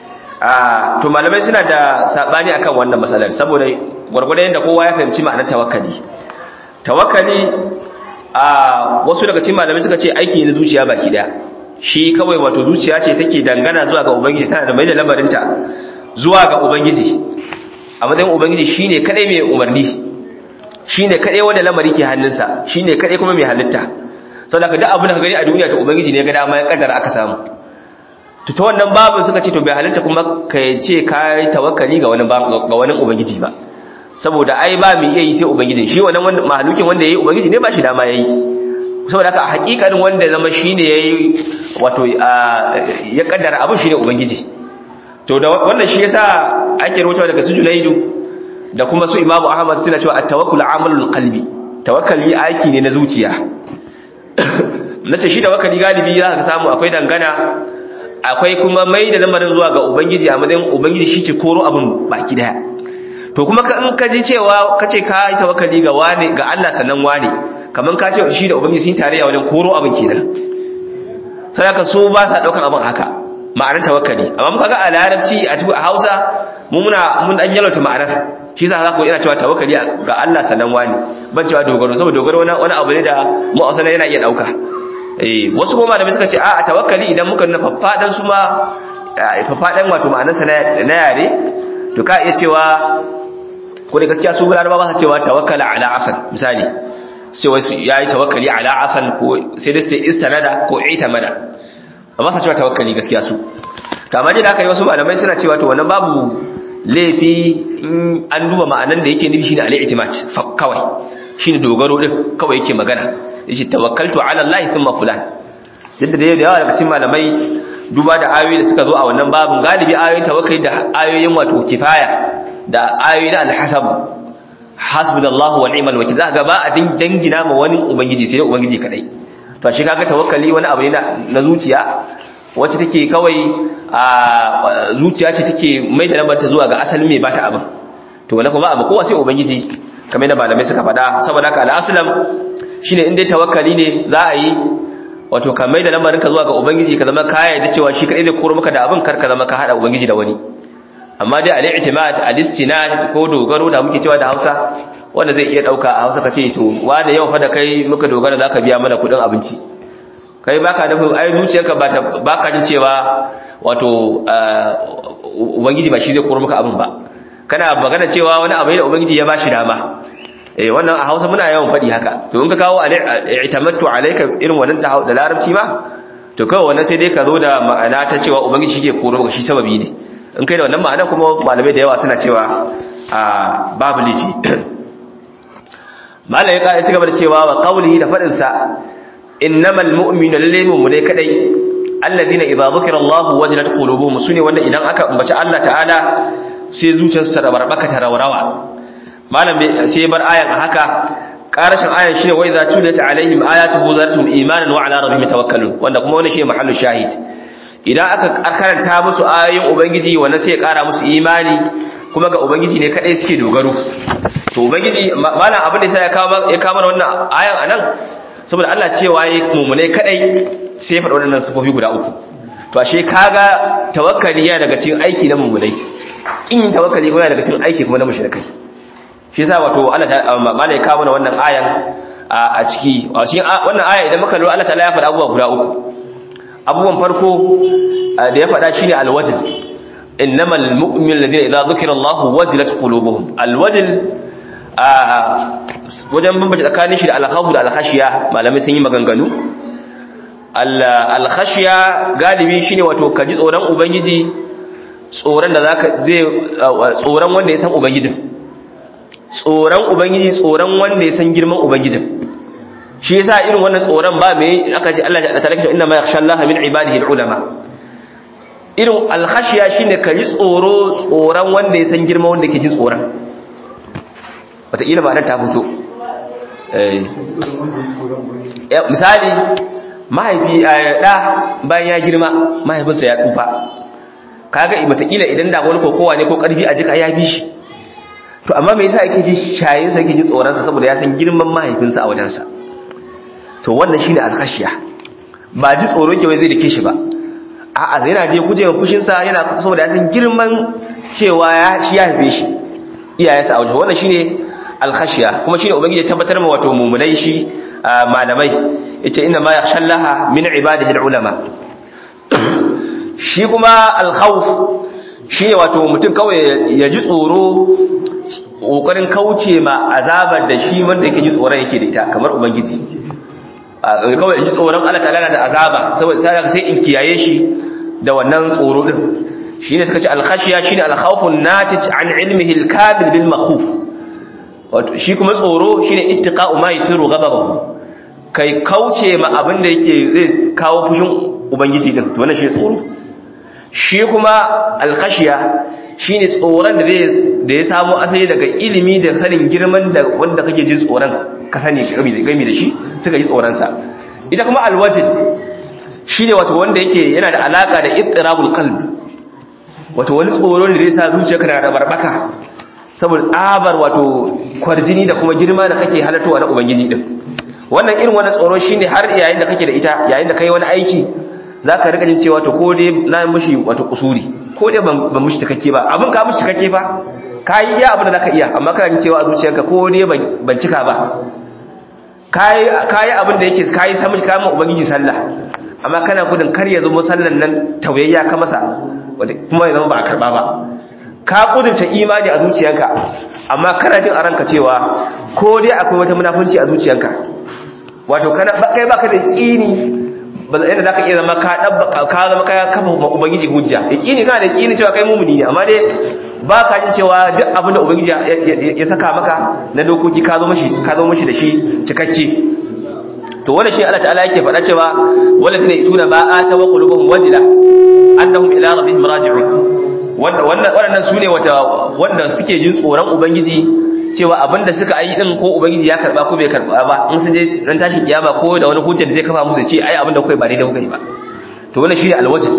a to malamai suna da sabani akan wannan matsalar saboda gwargwadon yadda kowa ya fahimci ma'anar tawakkali tawakkali a wasu daga cikin malamai suka ce aiki ne zuciya baki daya shi kawai wato zuciya ce take dangana zuwa ga ubangiji tana da mai da lamarinta zuwa ga ubangiji a matsayin ubangiji shine kadai mai umarni shine kadai wanda lamari ke hannunsa shine kadai kuma mai halitta saboda ka duk abin da ka gani a duniya to ubangiji ne ga dama ya kaddara aka samu to ta wannan babu suka ce to bai halitta kuma ka ce ka yi tawakkali ga wani ga wani ubangiji ba saboda ai ba mu iya yi sai ubangiji shi wannan mahalukin wanda yayi ubangiji ne ba shi dama yayi saboda haka a hakikanin wanda zama shine yayi wato ya kaddara abin shine ubangiji to da wannan shi yasa ake rawaito daga su Junaidu da kuma su Imam Ahmad suna cewa at-tawakkul amalul qalbi tawakkali aiki ne na zuciya nace shi tawakkali galibi za ka samu akwai dangana akwai kuma mai da lamarin zuwa ga ubangiji a matsayin ubangiji shi ke koro abin baki daya to kuma in ka ji cewa ka ce ka yi tawakkali ga wane ga Allah sannan wane kaman ka ce shi da ubangiji sun tarayya wajen koro abin kenan sai ka so ba sa daukan abin haka ma'anar tawakkali amma muka ga a larabci a cikin Hausa mu muna mun dan yalauta ma'anar shi yasa zaka ina cewa tawakkali ga Allah sannan wani ban cewa dogaro saboda dogaro wani wani abu ne da mu asala yana iya dauka eh wasu kuma malamai suka ce a tawakkali idan muka nuna faffadan su ma faffadan wato ma'anar sa na yare to ka iya cewa ko da gaskiya su laraba ba su cewa tawakkala ala asan misali sai wai yayi tawakkali ala asan ko sai dai sai istanada ko itamada amma sa cewa tawakkali gaskiya su to amma da aka yi wasu malamai suna cewa to wannan babu laifi in an duba ma'anan da yake nufi shine al-i'timad kawai shine dogaro din kawai yake magana yace tawakkaltu ala Allah thumma fulan yadda da yawa daga cikin malamai duba da ayoyi da suka zo a wannan babun galibi ayoyin tawakkali da ayoyin wato kifaya da ayoyi na al-hasab hasbunallahu wa ni'mal wakil zaka ba a dangina ma wani ubangiji sai ubangiji kadai to shi kaga tawakkali wani abu ne na zuciya wacce take kawai a zuciya ce take mai da lambar ta zuwa ga asalin mai bata abin to wani kuma abu kowa sai ubangiji kamar da malamai suka faɗa saboda haka al'aslam shine in dai tawakkali ne za a yi wato ka mai da lamarin ka zuwa ga ubangiji ka zama ka yarda cewa shi kadai zai koro maka da abin kar ka zama ka hada ubangiji da wani amma dai al-i'timad al-istinad ko dogaro da muke cewa da Hausa wanda zai iya dauka a Hausa kace to wanda yau fa da kai muka dogara zaka biya mana kudin abinci kai baka nufin ai zuciyarka ba baka jin cewa wato ubangiji ba shi zai koro maka abin ba kana magana cewa wani abu ne da ubangiji ya bashi dama eh wannan a Hausa muna yawan fadi haka to in ka kawo i'tamattu alayka irin wannan da larabci ma to kawai wannan sai dai ka zo da ma'ana ta cewa ubangiji shi ke koro maka shi sababi ne in kai da wannan ma'ana kuma malamai da yawa suna cewa a babu lifi malai ya ci gaba da cewa wa qawlihi da fadin sa innamal mu'minu lillahi mu'mine kadai alladhina idza dhukira Allah wajilat qulubuhum sune wanda idan aka ambaci Allah ta'ala sai zuciyarsu ta rabarbaka ta rawarawa malam sai bar ayan a haka karashin ayan shine wa idza tuliyat alaihim ayatuhu zaratum imanan wa ala rabbihim tawakkalun wanda kuma wannan shine mahallu shahid idan aka karanta musu ayoyin ubangiji wannan sai ya kara musu imani kuma ga ubangiji ne kadai suke dogaro to ubangiji malam abin da sai ya kawo ya kawo wannan ayan anan saboda Allah cewa yi mumune kadai sai ya faɗa wannan sifofi guda uku to ashe kaga tawakkali ya daga cikin aiki na mumunai kin tawakkali kuma daga cikin aiki kuma na mushrikai shi yasa wato Allah ta malai kawo mana wannan ayan a ciki a cikin wannan aya idan muka lura Allah ta'ala ya faɗa abubuwa guda uku abubuwan farko da ya faɗa shine alwajl innamal mu'minu alladhina idza dhukira Allah wajilat qulubuhum alwajl wajen bambance tsakanin shi da alkhawf da alkhashiya malamai sun yi maganganu alkhashiya galibi shine wato ka ji tsoron ubangiji tsoron da zaka zai tsoron wanda ya san ubangijin tsoron ubangiji tsoron wanda ya san girman ubangijin shi yasa irin wannan tsoron ba mai aka ce Allah ta talaka inna ma yakhsha Allah min ibadihi ulama irin alkhashiya shine ka ji tsoro tsoron wanda ya san girman wanda ke jin tsoron wataƙila ba nan ta fito misali mahaifi ɗa bayan ya girma mahaifinsa ya tsufa kaga wataƙila idan da wani kokowa ne ko ƙarfi a jika ya bi shi to amma me yasa yake ji shayinsa yake ji tsoronsa saboda ya san girman mahaifinsa a wajensa to wannan shine alkhashiya ba ji tsoron ke wai zai dake shi ba a'a zai yana je guje wa fushinsa yana saboda ya san girman cewa ya shi ya haife shi iyayensa a wajen wannan shine alkhashiya kuma shine ubangiji ya tabbatar ma wato mumunai shi malamai yace inna ma yakhshallaha min ibadihi ulama shi kuma al-khawf shine wato mutum kawai ya ji tsoro kokarin kauce ma azabar da shi wanda yake ji tsoron yake da ita kamar ubangiji kawai in ji tsoron Allah ta'ala da azaba saboda sai sai in kiyaye shi da wannan tsoro din shine suka ce al-khashiya shine al-khawfun natij an ilmihi al-kamil bil makhuf wato shi kuma tsoro shine ittiqa'u ma yathiru ghadabahu kai kauce ma abin da yake zai kawo fushin ubangiji din to wannan shi tsoro shi kuma al-khashiya shine tsoron da zai da ya samu asali daga ilimi da sanin girman da wanda kake jin tsoron ka sani gami da shi suka yi tsoron sa ita kuma al-wajh shine wato wanda yake yana da alaka da ittirabul qalb wato wani tsoro da zai sa zuciyarka na da barbaka saboda tsabar wato kwarjini da kuma girma da kake halartowa na ubangiji din wannan irin wannan tsoro shine har yayin da kake da ita yayin da kai wani aiki zaka rika jin cewa to ko dai na mushi wato kusuri ko dai ban mushi takakke ba abin ka mushi takakke fa kai iya abin da zaka iya amma kana jin cewa a zuciyarka ko dai ban cika ba kai kai abin da yake kai samu kama ubangiji sallah amma kana gudun kar ya zama sallan nan tauyayya ka masa kuma ya zama ba a karba ba ka kudurta imani a zuciyanka amma kana jin a ranka cewa ko dai akwai wata munafunci a zuciyanka wato kana kai baka da yaqini ba yadda zaka iya zama ka dabba ka zama ka kafa ubangiji hujja yaqini kana da yaqini cewa kai mumuni ne amma dai ba ka jin cewa duk abin da ubangiji ya saka maka na dokoki ka zo mashi ka zo mashi da shi cikakke to wanda shi Allah ta'ala yake faɗa cewa walladina yatuna ma ata wa qulubuhum wajila annahum ila rabbihim raji'un wannan su ne wanda suke jin tsoron ubangiji cewa abinda suka yi din ko ubangiji ya karba ko bai karba ba in sun je ran tashi kiyama ko da wani hujja da zai kafa musu ce ai abinda kuka yi ba daidai kuka yi ba to wannan shine alwajh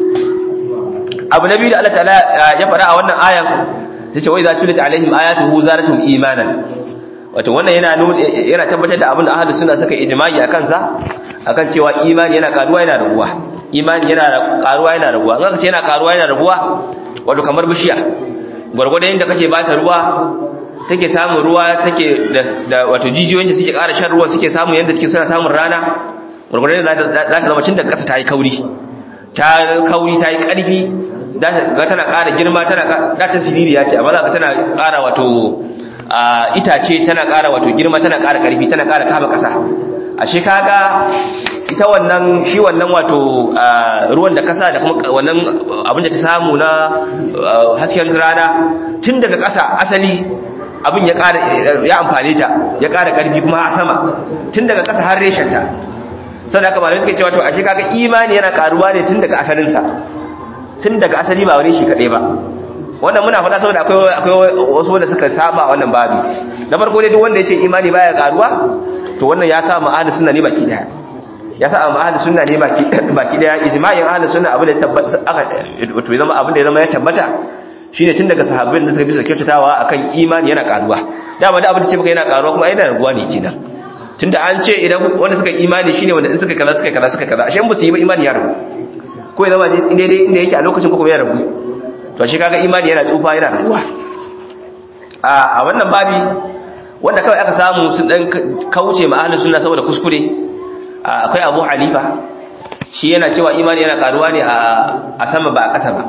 abu nabi da Allah ta'ala ya faɗa a wannan ayan yace wa idza tulit alaihim ayatuhu zaratum imanan wato wannan yana yana tabbatar da abinda ahlus sunna suka ijma'i akan sa akan cewa imani yana karuwa yana raguwa imani yana karuwa yana raguwa in aka ce yana karuwa yana raguwa wato kamar bishiya gwargwadon yadda kake bata ruwa take samun ruwa take da wato jijiyoyin suke ƙara shan ruwa suke samun yadda suke suna samun rana gwargwadon yadda za ta zama cin da ƙasa ta yi kauri ta kauri ta yi ƙarfi za ta tana ƙara girma tana da ta siririya ce amma za ka tana ƙara wato itace tana ƙara wato girma tana ƙara ƙarfi tana ƙara kama ƙasa ashe kaga ita wannan shi wannan wato ruwan da kasa da kuma wannan abin da ta samu na hasken rana tun daga kasa asali abin ya ƙara ya amfane ta ya ƙara ƙarfi kuma a sama tun daga kasa har reshenta sannan haka malamai suke cewa to ashe kaga imani yana karuwa ne tun daga asalinsa tun daga asali ba wani shi kaɗai ba wannan muna faɗa saboda akwai akwai wasu wanda suka saba wannan babu na farko dai duk wanda ya ce imani baya karuwa to wannan ya sa mu ahli sunna ne baki daya ya sa amma ahli sunna ne baki baki daya ijma'in ahli sunna abin da ya tabbata aka wato ya zama abin da ya zama ya tabbata shine tun daga sahabbai da suka bi su kyautatawa akan imani yana karuwa dama da abin da ce baka yana karuwa kuma yana raguwa ne kenan tunda an ce idan wanda suka imani shine wanda in suka kaza suka kaza suka kaza ashe in ba su yi ba imani ya ragu ko ya zama inda dai inda yake a lokacin ko kuma ya ragu to ashe kaga imani yana tsufa yana raguwa a wannan babi wanda kawai aka samu sun dan kauce ma ahlus sunna saboda kuskure akwai Abu Hanifa shi yana cewa imani yana karuwa ne a sama ba a ƙasa ba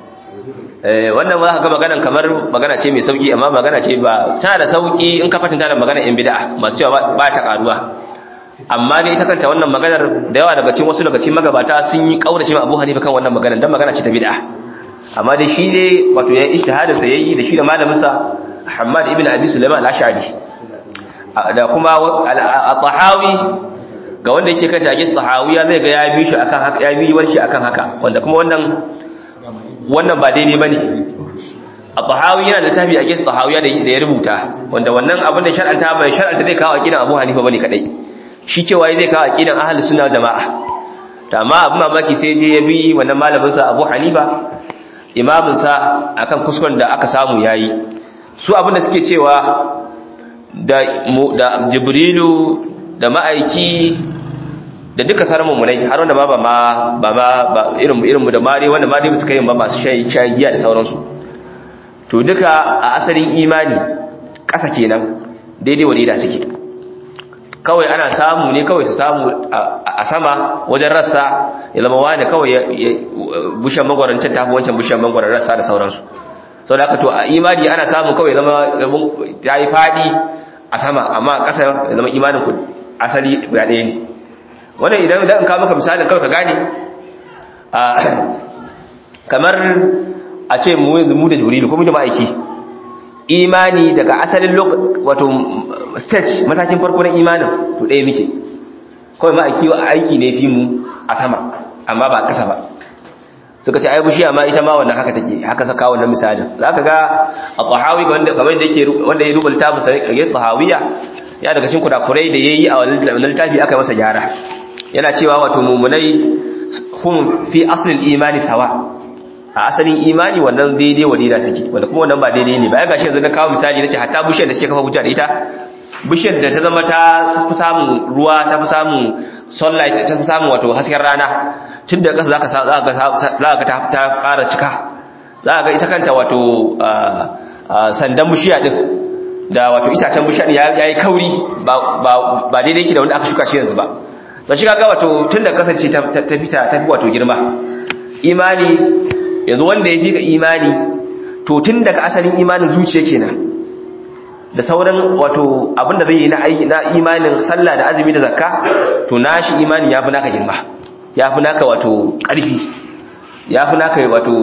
wannan ba ga maganan kamar magana ce mai sauki amma magana ce ba tana da sauki in ka fatanta da magana in bid'a masu cewa ba ta karuwa amma ne ita kanta wannan maganar da yawa daga cikin wasu daga cikin magabata sun yi kaurace ma Abu Hanifa kan wannan maganar dan magana ce ta bid'a amma dai shi dai wato ya ijtihadin sa yayi da shi da malamin sa Muhammad ibn Abi Sulaiman al-Ash'ari da kuma al-Tahawi ga wanda yake kan tage Tahawiya zai ga ya bi shi akan haka ya bi warshi akan haka wanda kuma wannan wannan ba daidai bane al-Tahawi yana da tafi a gidan Tahawiya da ya rubuta wanda wannan abin da shar'anta bai shar'anta zai kawo aqidan Abu Hanifa bane kadai shi cewa zai kawo aqidan ahlus sunna jama'a to amma abin mamaki sai je ya bi wannan malamin sa Abu Hanifa imamin sa akan kuskuren da aka samu yayi su abin da suke cewa da da Jibrilu da ma'aiki da duka sarmun munai har wanda ba ba ma ba ma ba irin irin mu da mare wanda mare su kai ba masu shayi shayi giya da sauransu to duka a asalin imani ƙasa kenan daidai wadida suke kawai ana samu ne kawai su samu a sama wajen rassa ya zama wani kawai bushen mangwarancin tafi wancan bushen mangwaran rassa da sauransu sau da aka to a imani ana samu kawai zama ta yi faɗi a sama amma a ƙasa ya zama imanin ku asali guda ɗaya ne wannan idan idan ka maka misalin kawai ka gane kamar a ce mu yanzu mu da jurilu ko mu da ma'aiki imani daga asalin wato stage matakin farko na imanin to ɗaya muke kawai ma'aiki aiki ne fi mu a sama amma ba ƙasa ba suka ce ai bushiya ma ita ma wannan haka take haka saka wannan misalin zaka ga a tahawi wanda kamar da yake wanda ya rubuta musa ya tahawiya ya daga cikin kurakurai da yayi a wannan littafi aka masa gyara yana cewa wato mumunai hum fi aslil imani sawa a asalin imani wannan daidai wa daida suke wanda kuma wannan ba daidai ne ba ya gashi yanzu na kawo misali nace hatta bishiyar da suke kafa hujja da ita bishiyar da ta zama ta fi samun ruwa ta fi samun sunlight ta fi samun wato hasken rana tun da ƙasa za ka ta ƙara cika za ka ita kanta wato sandan bishiya ɗin da wato itacen bishiya ya yi kauri ba daidai yake da wanda aka shuka shi yanzu ba ta shiga ga wato tun da kasance ta fita ta fi wato girma imani yanzu wanda ya fi ka imani to tun daga asalin imanin zuciya kenan da sauran wato abinda zai yi na imanin sallah da azumi da zakka to nashi imani ya fi naka girma ya fi naka wato ƙarfi ya fi naka wato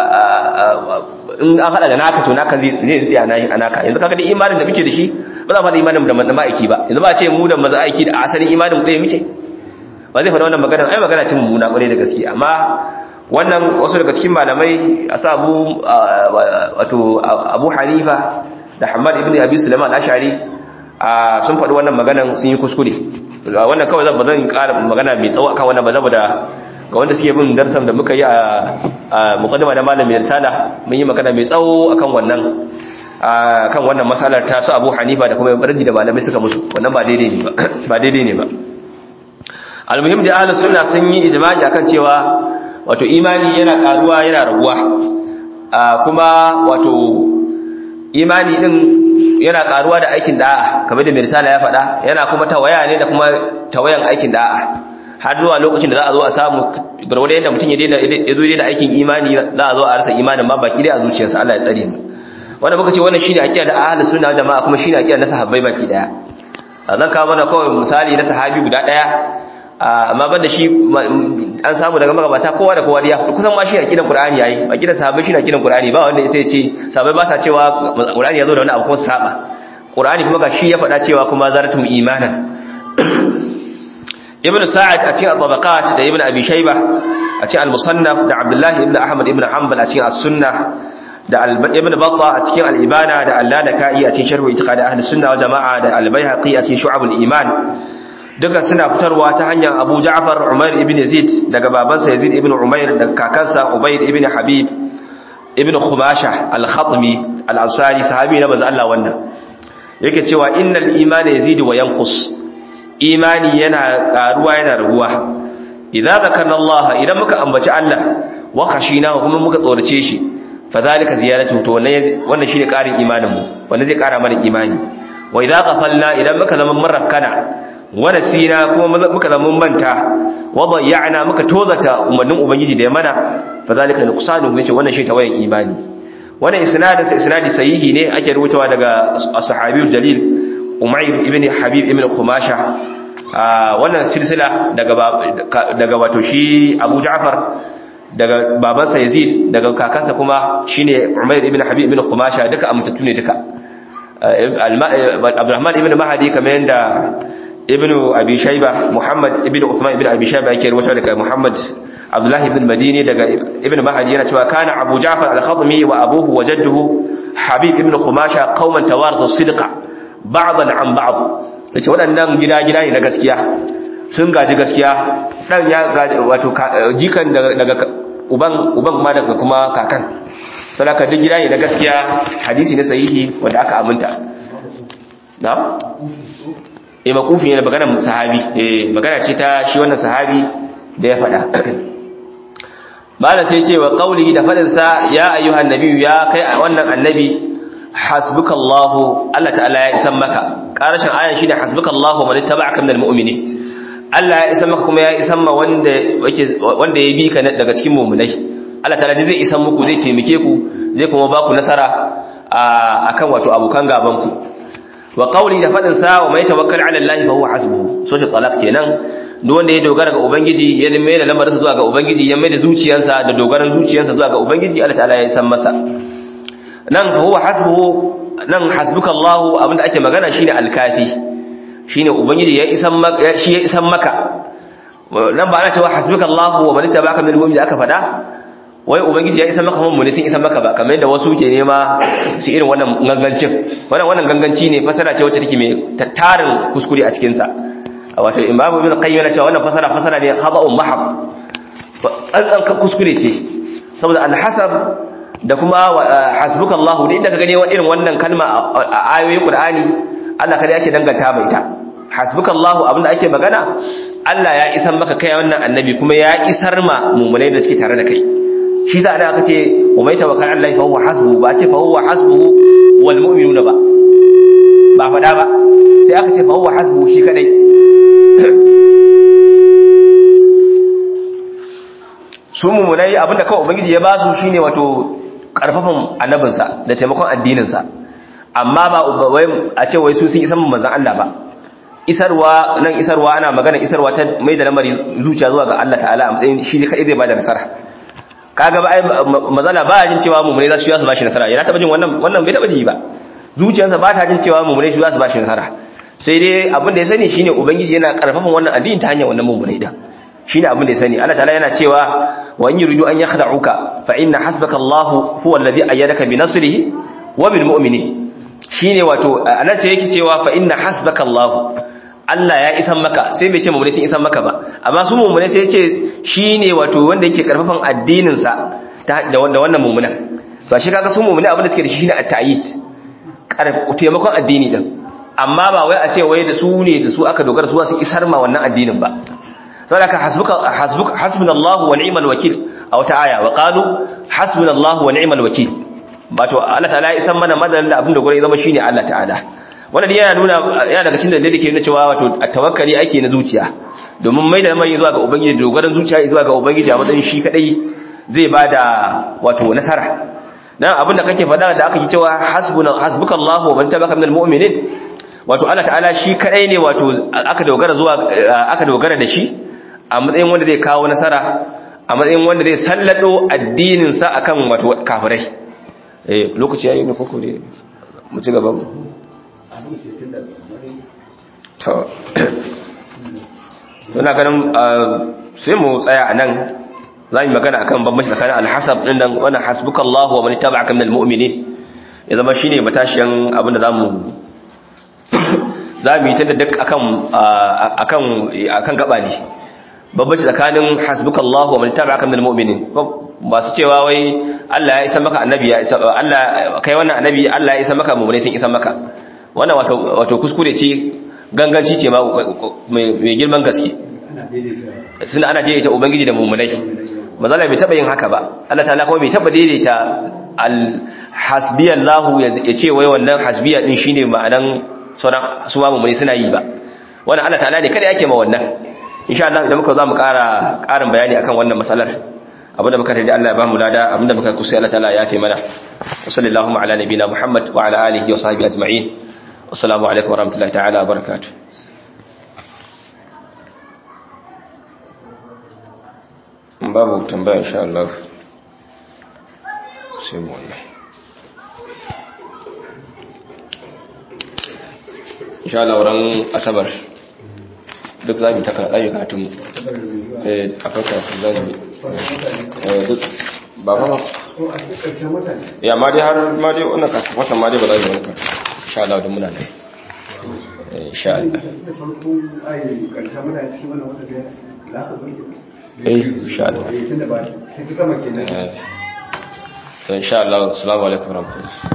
in an haɗa da naka to naka zai tsaye a naka yanzu kaga da imanin da muke da shi ba za mu haɗa imanin da ma'aiki ba yanzu ba ce mu da maza aiki da asalin imanin ɗaya muke ba zai faɗa wannan magana ai magana ce mummuna ƙwarai da gaske amma wannan wasu daga cikin malamai a sa abu wato abu hanifa da hamad ibn abi sulaiman ashari sun faɗi wannan maganan sun yi kuskure wannan kawai zan zan ƙara magana mai tsawo akan wannan ba saboda ga wanda suke bin darsan da muka yi a muqaddima da malamin risala mun yi magana mai tsawo akan wannan kan wannan masalar ta su Abu Hanifa da kuma barji da malamai suka musu wannan ba daidai ne ba ba daidai ne ba almuhim da ahlus sunna sun yi ijma'i akan cewa wato imani yana karuwa yana raguwa kuma wato imani din yana karuwa da aikin da'a kamar da mai risala ya faɗa yana kuma tawaya ne da kuma tawayan aikin da'a har zuwa lokacin da za a zo a samu garwada yadda mutum ya daina ya zo daina aikin imani za a zo a rasa imanin ma baki dai a zuciyarsa Allah ya tsare mu wanda muka ce wannan shine aqida da ahlus sunna jama'a kuma shine aqida na sahabbai baki daya zan kawo mana kawai misali na sahabi guda daya amma banda shi an samu daga magabata kowa da kowa ya kusan ma shi aqidan qur'ani yayi aqidan sahabbai shi aqidan qur'ani ba wanda sai ya ce sahabbai ba sa cewa qur'ani yazo da wani abu ko saba qur'ani kuma ga shi ya faɗa cewa kuma zaratum imanan ibn sa'ad a cikin al-tabaqat da ibn abi shayba a cikin al-musannaf da abdullahi ibn ahmad ibn hanbal a cikin as-sunnah da ibn batta a cikin al-ibana da al-lalaka'i a cikin sharh itiqad ahli sunna wal jama'a da al-baihaqi a cikin shu'abul iman duka suna fitarwa ta hanyar Abu Ja'far Umair ibn Yazid daga babansa Yazid ibn Umair daga kakansa Ubayd ibn Habib ibn Khumasha al-Khatmi al-Ansari sahabi na manzo Allah wannan yake cewa innal imana yazidu wa yanqus imani yana karuwa yana raguwa idza zakarna Allah idan muka ambaci Allah wa khashina kuma muka tsorace shi fadhalika ziyaratu to wannan wannan shine karin imanin mu wannan zai kara mana imani wa idza ghafalna idan muka zama murakkana wa nasina kuma muka zama manta wa bayyana muka tozata umarnin ubangiji da ya mana fadhalika nuqsanu yace wannan shi tawayan imani wannan isnadin sa isnadi sahihi ne ake rubutawa daga as-sahabiyul jalil umayr ibn habib ibn khumasha wannan silsila daga daga wato shi abu ja'far daga babansa yazid daga kakansa kuma shine umayr ibn habib ibn khumasha duka amintattu ne duka abdurrahman ibn mahdi kamar yanda ibn abi shayba muhammad ibn uthman ibn abi shayba yake rubuta daga muhammad abdullahi ibn madini daga ibn mahdi yana cewa kana abu ja'far al-khatmi wa abuhu wa jadduhu habib ibn khumasha qauman tawarathu sidqa ba'dan an ba'd yace waɗannan gida-gida ne na gaskiya sun gaji gaskiya dan ya gaji wato jikan daga uban uban ma daga kuma kakan sadaka duk gida ne na gaskiya hadisi na sahihi wanda aka aminta na eh makufi ne maganar sahabi eh magana ce ta shi wannan sahabi da ya faɗa mala sai ce wa qaulihi da fadin sa ya ayyuhan nabiyyu ya kai wannan annabi hasbukallahu Allah ta'ala ya isan maka karashin ayan shine hasbukallahu wa man ittaba'aka minal mu'minin Allah ya isan maka kuma ya isan ma wanda yake wanda ya bi ka daga cikin mu'minai Allah ta'ala zai isan muku zai taimake ku zai kuma ba ku nasara akan wato abokan gaban ku wa qawli da fadin sa wa may tawakkal 'ala Allah fa huwa hasbuhu so shi talaq kenan duk wanda ya dogara ga ubangiji ya mai da lamarinsa zuwa ga ubangiji ya mai da zuciyarsa da dogaran zuciyarsa zuwa ga ubangiji Allah ta'ala ya san masa nan fa huwa hasbuhu nan hasbuka Allah abinda ake magana shine al-kafi shine ubangiji ya isan maka shi ya isan maka nan ba ana cewa hasbuka Allah wa man tabaka min al-mu'min aka fada wai ubangiji ya isan maka mun mun sun isan maka ba kamar yadda wasu ke nema su irin wannan gangancin wannan wannan ganganci ne fasara ce wacce take mai tattarin kuskure a cikin sa wato imamu ibn qayyim yana cewa wannan fasara fasara ne khaba'un mahab an kuskure ce saboda al-hasab da kuma hasbuka Allah da inda ka gane irin wannan kalma a ayoyin Qur'ani Allah kada yake danganta mai ita hasbuka Allah abinda ake magana Allah ya isar maka kai wannan annabi kuma ya isar ma mu'minai da suke tare da kai shi za a aka ce wa mai tawakkal Allah fa huwa hasbuhu ba ce fa huwa hasbuhu wal mu'minuna ba ba faɗa ba sai aka ce fa huwa hasbuhu shi kadai su mummunai abinda kawai ubangiji ya ba su shine wato karfafan annabinsa da taimakon addininsa amma ba wai a ce wai su sun isan manzon Allah ba isarwa nan isarwa ana magana isarwa ta mai da lamari zuciya zuwa ga Allah ta'ala a matsayin shi ne kai zai bada nasara kaga ba ai mazala ba jin cewa mummunai za su yi su bashi nasara yana taba jin wannan wannan bai taba ji ba zuciyarsa ba ta jin cewa mummunai su za su bashi nasara sai dai abin da ya sani shine ubangiji yana karfafan wannan addini ta hanyar wannan mummunai din shine abin da ya sani Allah ta'ala yana cewa wa in yuridu an yakhda'uka fa inna hasbaka Allah huwa alladhi ayyadaka bi nasrihi wa bil mu'minin shine wato anan ce yake cewa fa inna hasbaka Allah Allah ya isan maka sai bai ce mummune sun isan maka ba amma su mummune sai ya ce shine wato wanda yake karfafan addinin sa da wanda wannan mummunan to shi kaga su mummune abin da suke da shi shine at-ta'yid taimakon addini din amma ba wai a ce wai da su ne da su aka dogara su su isar ma wannan addinin ba saboda ka hasbuka hasbuka hasbunallahu wa ni'mal wakil a wata aya wa qalu hasbunallahu wa ni'mal wakil wato Allah ta'ala ya isar mana madan da abin da gore zama shine Allah ta'ala wannan yana nuna yana daga cikin dalilin da ke nuna cewa wato tawakkali ake na zuciya domin mai da mai zuwa ga ubangiji dogaran zuciya zuwa ga ubangiji a matsayin shi kadai zai bada wato nasara dan abin da kake faɗa da aka yi cewa hasbuna hasbukallahu wa man tabaka minal mu'minin wato Allah ta'ala shi kadai ne wato aka dogara zuwa aka dogara da shi a matsayin wanda zai kawo nasara a matsayin wanda zai sallado addinin sa akan wato kafirai eh lokaci yayi ne koko dai mu ci gaba to to na ganin sai mu tsaya anan za mu magana akan bambanci tsakanin alhasab din nan wannan hasbukallahu wa man ittaba'aka minal mu'minin ya zama shine matashiyan abin da zamu zamu yi ta duk akan akan akan gaba ne bambanci tsakanin hasbukallahu wa man ittaba'aka minal mu'minin masu cewa wai Allah ya isa maka annabi ya isa Allah kai wannan annabi Allah ya isa maka mu'mini sun isa maka wannan wato wato kuskure ce ganganci ce ma mai girman gaske suna ana daidaita ubangiji da mu'minai mazala bai taba yin haka ba Allah ta'ala kuma bai taba daidaita al-hasbiyallahu ya ce wai wannan hasbiya din shine ma'anan sauran su ma mu'mini suna yi ba wannan Allah ta'ala ne kada yake ma wannan insha Allah idan muka zo mu ƙara ƙarin bayani akan wannan matsalar abinda muka taji Allah ya bamu lada abinda muka kusa Allah ta'ala ya yafe mana wa sallallahu ala nabina Muhammad wa ala alihi wa sahbihi ajma'in assalamu alaikum wa rahmatullahi ta'ala wa barakatuh babu tambaya insha Allah sai mu wannan insha Allah ran asabar duk za mu ta karatu mu eh akan karatu za mu duk ba ba ba ya ma dai har ma dai wannan ka watan ma dai ba za mu wanka insha Allah da muna nan insha Allah eh insha Allah eh insha Allah assalamu alaikum warahmatullahi